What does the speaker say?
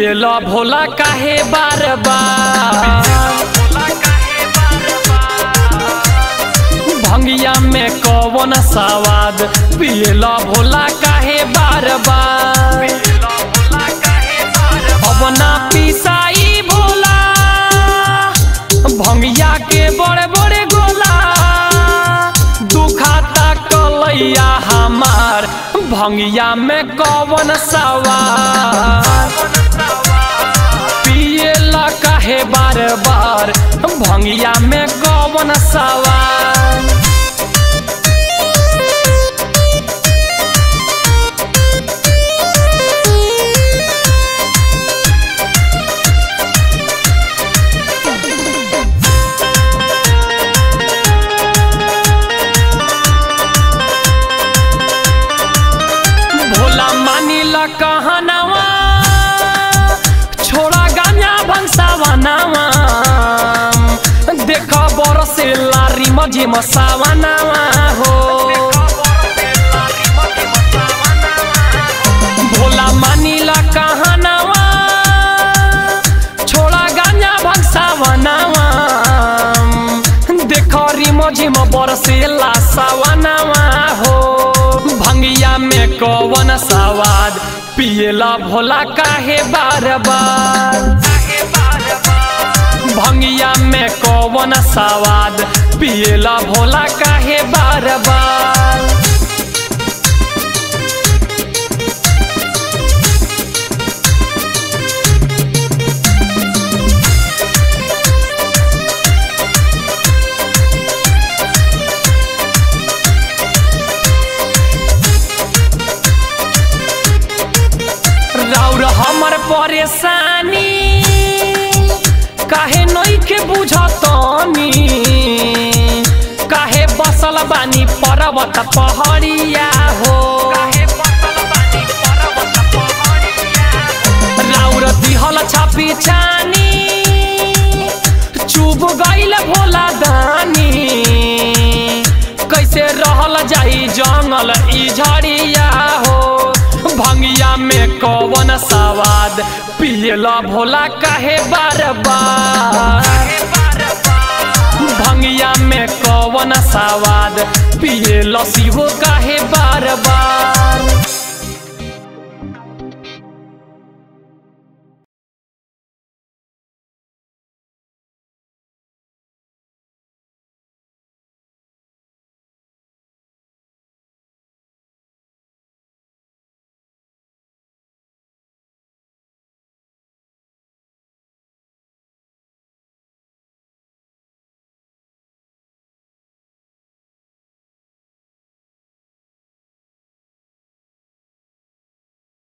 पियला भोला काहे बार बार भंगिया में कौन सवाद पियला भोला काहे बार बार अब ना पिसाई भोला भंगिया के बड़े बड़े गोला दुखाता कलैया हमार भंगिया में कौन सवार पियला काहे बार बार भंगिया में कौन सवार भोला मानिला कहनावा छोड़ा गांजा भंसावा नावा देख बरसे लारी मजे मसावा नावा हो भोला मानिला कहनावा छोड़ा गांजा भंसावा नावा देख री मजे म बरसेला सावा नावा हो भंगिया में कौन सवाद पियला भोला काहे बार बार भंगिया में कौन सवाद पियला भोला काहे बार बार राउर हमर परेशानी काहे नइखे बुझतनी काहे बसल बानी पर्वत पहड़िया हो राउर दिहल छापी छानी चुभ गइल भोला दानी कैसे रहल जाई जंगल ई झड़िया हो भंगिया में कौन सवाद पियला भोला काहे बार बार भंगिया में कौन सवाद पियला शिवो काहे बार